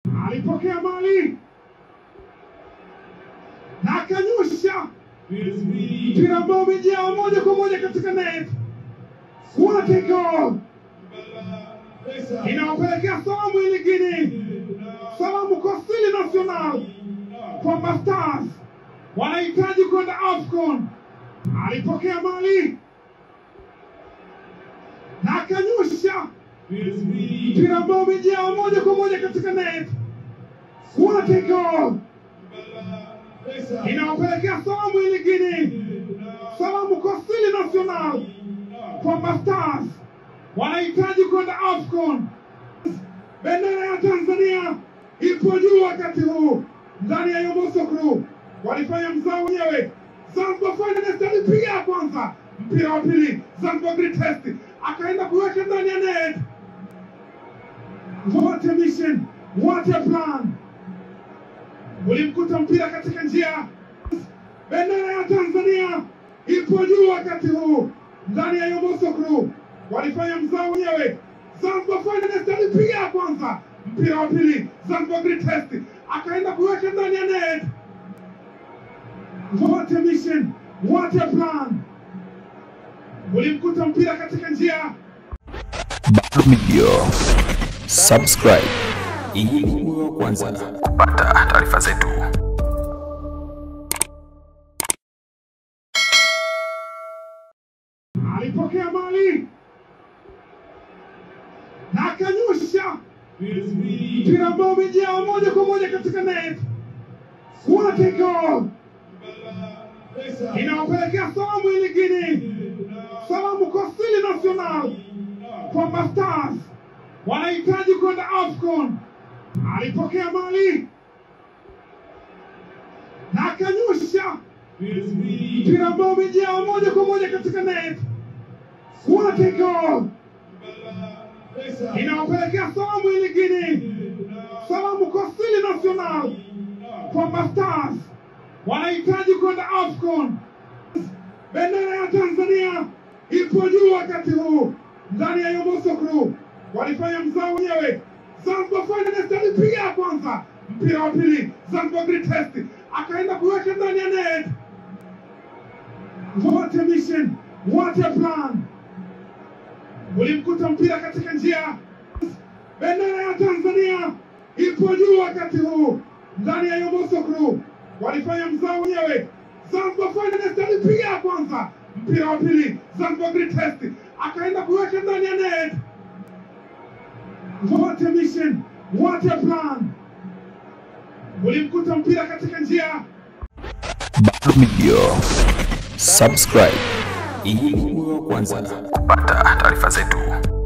alipokea mali na akanyosha mpira ambao umejaa moja kwa moja katika net. What a goal! Inawapelekea salamu ili Guinea, salamu kwa Sili National kwamba Stars wanahitaji kwenda AFCON. Alipokea mali na akanyosha mpira ambao umejaa moja kwa moja katika net. What a goal! Inawapelekea salamu ili Guinea, salamu kwa Sili National kwamba Stars wanahitaji kwenda AFCON. Bendera ya Tanzania ipo juu wakati huu ndani ya Yomoso Crew walifanya mzao wenyewe. Zanzibar Finest alipiga kwanza, mpira wa pili Zanzibar Greatest akaenda kuweka ndani ya net. What a mission, what a plan! Ulimkuta mpira katika njia. Bendera ya Tanzania ipo juu wakati huu ndani ya Yomoso Crew walifanya mzao wenyewe. Zanzibar Finest alipiga kwanza, mpira wa pili Zanzibar Greatest akaenda kuweka ndani ya net. What a mission, what a plan! Ulimkuta mpira katika njia. Baru Media. Subscribe ili uwe wa kwanza kupata taarifa zetu. alipokea mali na akanyosha mpira ambao umejaa moja kwa moja katika net. What a goal! Inawapelekea salamu ili Guinea, salamu kwa Sili National kwamba Stars wanahitaji kwenda AFCON. Alipokea mali na akanyosha mpira ambao umejaa moja kwa moja katika net. What a goal! Inawapelekea salamu ili Guinea, salamu kwa Sili National kwamba Stars wanahitaji kwenda AFCON. Bendera ya Tanzania ipo juu wakati huu ndani ya Yomoso Crew walifanya mzao wenyewe. Zanzibar Finest alipiga kwanza, mpira wa pili Zanzibar Greatest akaenda kuweka ndani ya net. What a mission, what a plan! Ulimkuta mpira katika njia. Bendera ya Tanzania ipo juu wakati huu ndani ya Yomoso Crew walifanya mzao wenyewe. Zanzibar Finest alipiga kwanza, mpira wa pili Zanzibar Greatest akaenda kuweka ndani ya net. What a mission, what a plan! Ulimkuta mpira katika njia. Baru Media. Subscribe ili uwe wa kwanza kupata taarifa zetu.